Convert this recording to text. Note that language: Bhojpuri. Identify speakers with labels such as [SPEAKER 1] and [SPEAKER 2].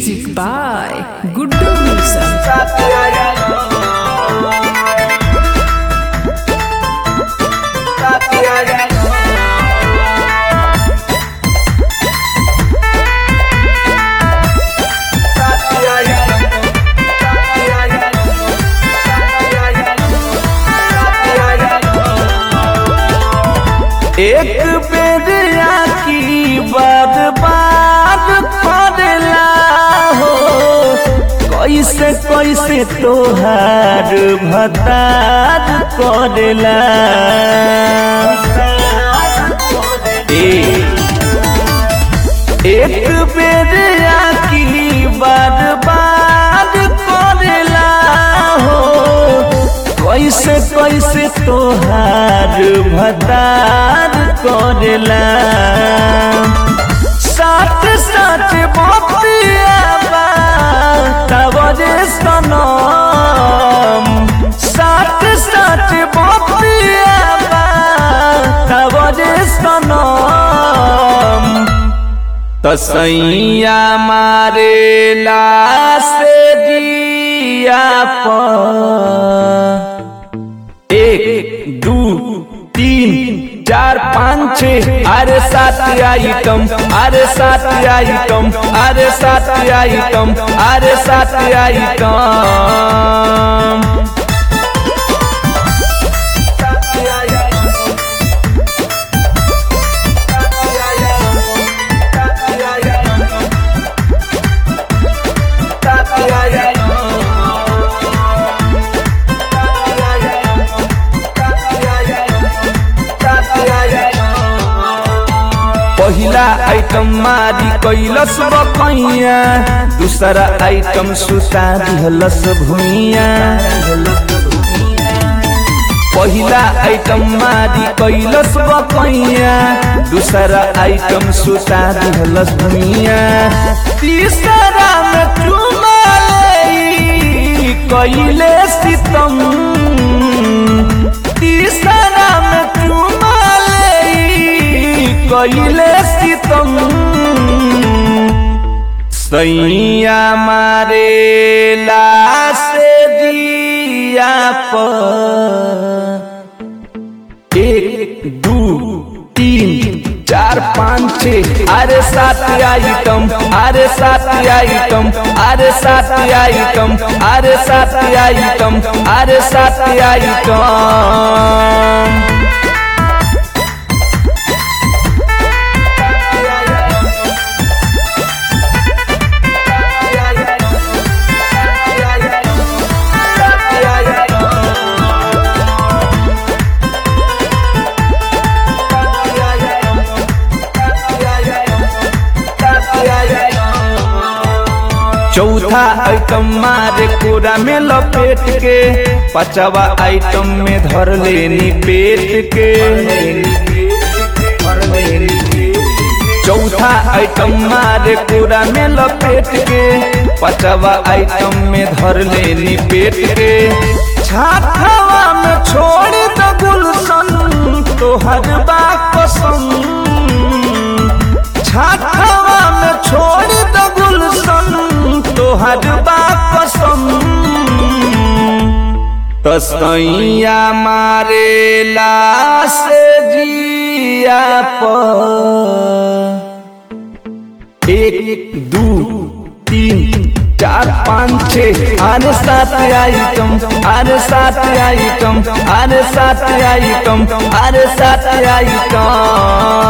[SPEAKER 1] Music by Guddu Wilson.
[SPEAKER 2] एक बेर आकी बार बार पड़ला हो कैसे कैसे तोहार भतार करेला एक बेर आकी बार बार करेला हो कैसे कैसे तोहार भतार करेला साथ साथ बतिया तवरे सनम साथ साथ बतिया तवरे सनम तसैया मारे से दिया पर एक दू तीन चार पाँच छः अरे सात आइटम अरे सात आइटम अरे सात आइटम अरे सात आइटम पहिला आइटम मारी कैलस बकैया दूसरा आइटम सुता दिहलस भुइया पहिला आइटम मारी कैलस बकैया दूसरा आइटम सुता दिहलस भुइया तीसरा में चुमा ले कैले सितम तीसरा में चुमा ले कैले सितम सैया मारे से दिया पर एक दू तीन चार पाँच छः अरे सात आइटम अरे सात आइटम अरे सात आइटम अरे सात आइटम अरे सात आइटम चौथा आइटम मारे कोरा में लपेट के पचवा आइटम में धर लेनी पेट के चौथा आइटम मारे कोरा में लपेट के पचवा आइटम में धर लेनी पेट के छाथवा में छोड़ द गुलशन तोहर बा कसम छाथवा में छोड़ द गुलशन तोहर बा कसम तसैया मारे से जिया पर एक दू तीन चार पाँच छः अरे सात आइटम अरे सात आइटम अरे सात आइटम अरे सात आइटम